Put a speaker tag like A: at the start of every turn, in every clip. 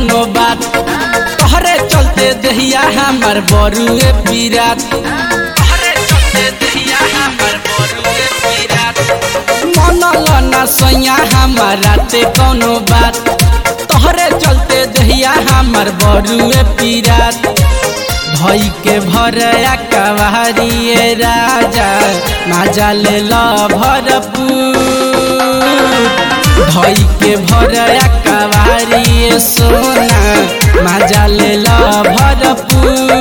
A: कौनो बात तोहरे चलते दहिया हमर बरुए पीरात तोहरे चलते दहिया हमर बरुए पीरात मनल ना सैया हमारा ते कौनो बात तोहरे चलते दहिया हमर बरुए पीरात भई के भरया कवारिए राजा माजा ले ल भरपूर धई के भरया कवारिए सोना माजा ले ल भरपूर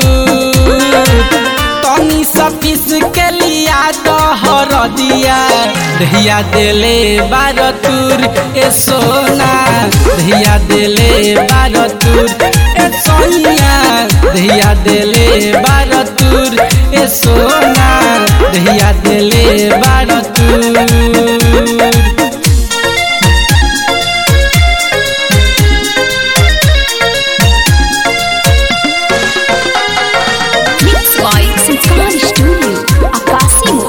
A: तनी सा पीस के लिया दहर दिया दहिया देले बार तुर ए सोना दहिया देले बार तुर ए सोनिया दहिया देले बार तुर ए सोना दहिया देले बार तुर
B: Mixed by Sultan Studio, Akasimo.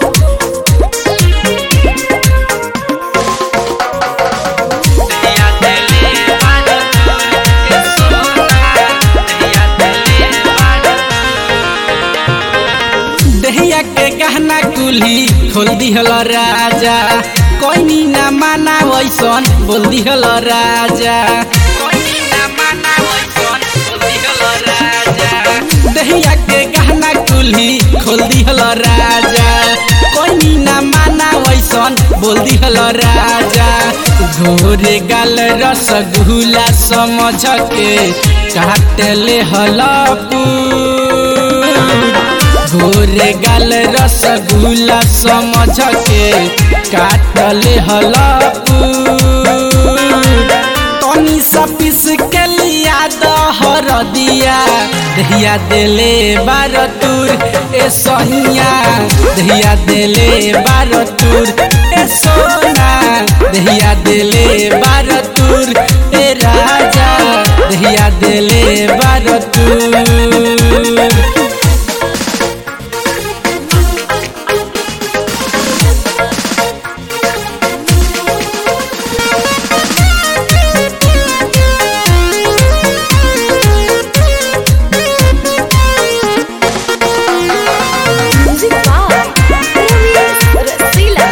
A: दहिया देले बार तुर ए सोना दहिया देले बार दहिया के गहना कुल्ही खोल दिहल राजा कोई ना माना वैसन बोल दिहल राजा कोई ना माना वैसन बोल दिहल राजा दहिया के गहना कुल्ही खोल दिहल राजा कोई ना माना वैसन बोल दिहल राजा घोरे गाल रसगुल्ला समझ के काट ले हलपूर घोरे गाल रसगुल्ला समझ के काटले हलपूर तनी सा पीस के लिया दहर दिया दहिया देले बार तुर ए सोनिया दहिया देले बार तुर ए सोना दहिया देले बार तुर ए राजा दहिया देले बार तुर
B: Music by Movies Rasila.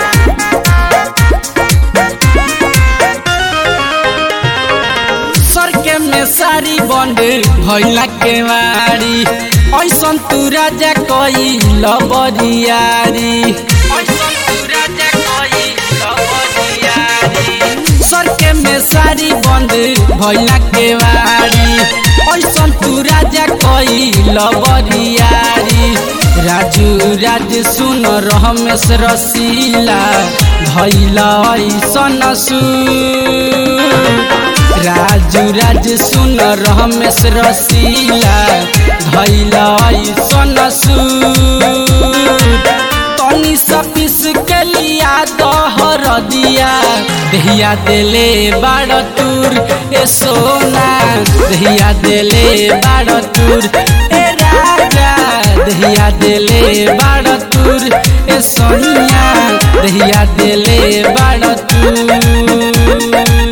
A: सर के में सारी बंद भैला के मारी ऐसन तू राजा कई लबरियारी ऐसन तू राजा कई लबरियारी सर के में सारी बंद भैला के मारी ऐसन तू राजा कई लबरियारी राजू राज सुन रमेश रसीला भैला ऐसन सुर राजू राज सुन रमेश रसीला धैला ऐसन सूर तनी सा पीस के लिया दहर दिया दहिया देले बाड़ तुर ए सोना दहिया देले बाड़ तुर ए राजा दहिया देले बाड़ तुर ए सोनिया दहिया देले बाड़ तुर